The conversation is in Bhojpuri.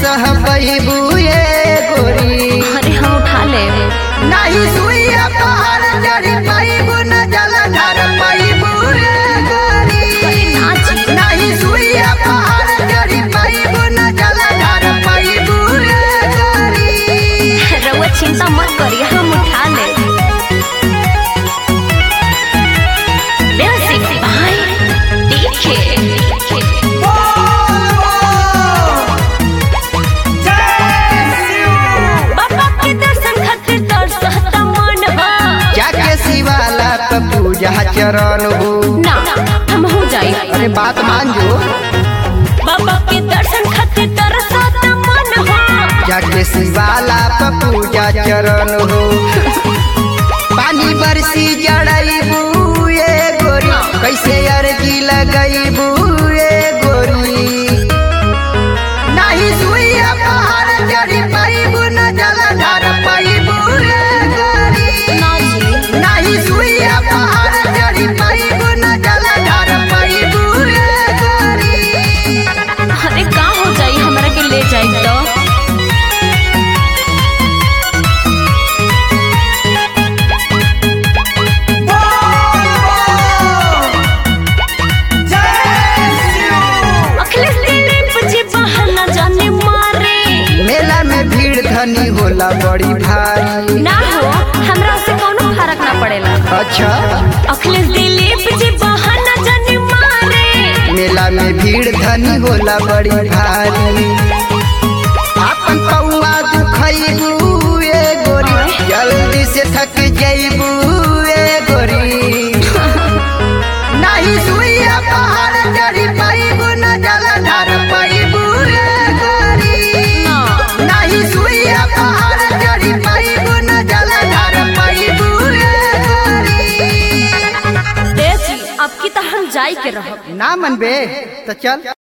सह पैबू ये गोरी अरे हम उठा ले नहीं सुइया पहाड़ चढ़ी पैबू न जलधर पैबू ये गोरी नाची नहीं सुइया पहाड़ चढ़ी पैबू न जलधर पैबू ये गोरी रउआ चिंता मत करिए हम उठा ले म्यूजिक भाई देखे बाबा के दर्शन खातिर तरसता मन बा जाके शिवाला पे पूजा चरण हो ना हम हो जाई अरे बात मान जो बाबा के दर्शन खातिर तरसता मन हो जाके शिवाला पे पूजा चरण हो पानी बरसी जड़ैबू ये गोरी कैसे अर्जी लगैबू ये गोरी नहीं सुइया पहाड़ चढ़ी पैबू न जलधर पैबू ये गोरी ना जी नहीं सुइया पहाड़ चढ़ी पैबू न जलधर पैबू ये गोरी अरे का हो जाई हमरा के ले जाई तो अखिलेश दिलीप जी बहाना जाने मारे मेला में भीड़ धनी होला बड़ी भारी ना हो हमरा से कोनो फर्क ना पड़ेला अच्छा अखिलेश दिलीप जी बहाना जाने मारे मेला में भीड़ धनी होला बड़ी भारी अपन पौआ दुखैबू ए गोरी जल्दी से थक जैबू ए गोरी नहीं सुइया पहाड़ चढ़ी पैबू न जलधर पैबू ए गोरी ना नहीं सुइया पहाड़ चढ़ी पैबू न जलधर पैबू ए गोरी देसी अब की तो हम जाई के रहब ना मनबे तो चल